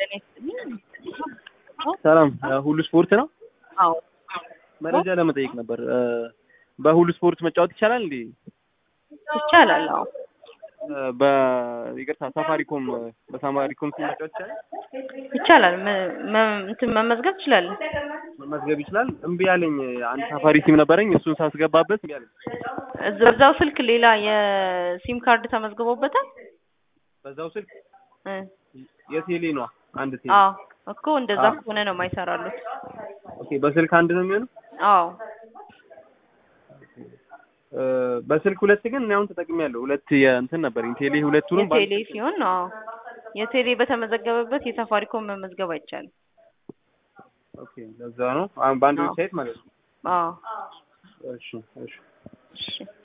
ጤና ይስጥልኝ። ሰላም ሁሉ ስፖርት ነው። አዎ መረጃ ለመጠየቅ ነበር። በሁሉ ስፖርት መጫወት ይቻላል እንዴ? ይቻላል። አዎ በይቅርታ ሳፋሪኮም በሳፋሪኮም ስም መጫወት ይቻላል? ይቻላል። መ- መ- እንትን መመዝገብ ትችላለህ። መመዝገብ ይችላል። እምቢ ያለኝ አንድ ሳፋሪ ሲም ነበረኝ። እሱን ሳስገባበት እምቢ አለኝ። እዛ- በዛው ስልክ ሌላ የሲም ካርድ ተመዝግቦበታል። በዛው ስልክ እ የቴሌ ነው አንድ ቴሌ። አዎ እኮ እንደዛ አዎ። ከሆነ ነው የማይሰራሉት። ኦኬ በስልክ አንድ ነው የሚሆነው። አዎ እ በስልክ ሁለት ግን እኔ አሁን ተጠቅሜያለሁ። ሁለት የእንትን ነበረኝ ቴሌ ሁለቱንም በአንድ የቴሌ ሲሆን አዎ የቴሌ በተመዘገበበት የሳፋሪኮም መመዝገብ አይቻልም። ኦኬ ለዛ ነው አሁን በአንድ አዎ። ዌብሳይት ማለት ነው። አዎ እሺ እሺ እሺ